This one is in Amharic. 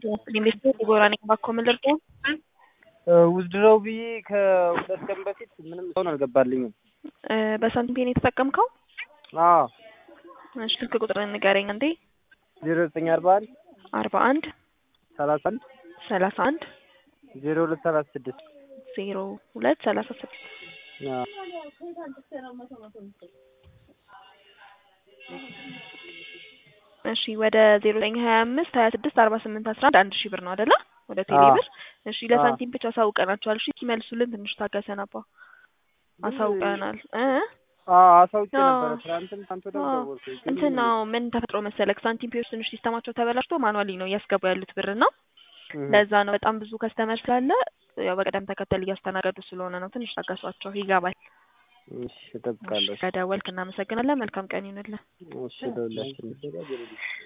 ኢንቨስትመንት የጎራ ነኝ ባኮ ምን ልርዳው? ውዝድረው ብዬ ከሁለት ቀን በፊት ምንም ሰውን አልገባልኝም። እ በሳንቲም ፔን የተጠቀምከው? አዎ እሺ ስልክ ቁጥር ንገረኝ አንዴ። ዜሮ ዘጠኝ አርባ አንድ አርባ አንድ ሰላሳ አንድ ሰላሳ አንድ ዜሮ ሁለት ሰላሳ ስድስት ዜሮ ሁለት ሰላሳ ስድስት አዎ እሺ ወደ ዜሮ ዘጠኝ ሀያ አምስት ሀያ ስድስት አርባ ስምንት አስራ አንድ አንድ ሺህ ብር ነው አይደለ? ወደ ቴሌ አዎ። ብር። እሺ ለሳንቲም ብቻ አሳውቀናቸዋል። እሺ ሲመልሱልን ትንሽ ታገሰን አባ። አሳውቀናል እ አዎ አሳውቄ አዎ። ነበረ። ትናንትም ትናንት ወዲያም አዎ። ደወልኩኝ ግን እንትን ነው ምን ተፈጥሮ መሰለክ ሳንቲም ፔዎች ትንሽ ሲስተማቸው ተበላሽቶ ማኑዋሊ ነው እያስገቡ ያሉት ብር ነው። እህ፣ ለዛ ነው በጣም ብዙ ከስተመር ስላለ ያው በቅደም ተከተል እያስተናገዱ ስለሆነ ነው። ትንሽ ታገሷቸው፣ ይገባል። እሺ እጠብቃለሁ። ከደወልክ እናመሰግናለን። መልካም ቀን ይሁንልን። እሺ ለሁላችንም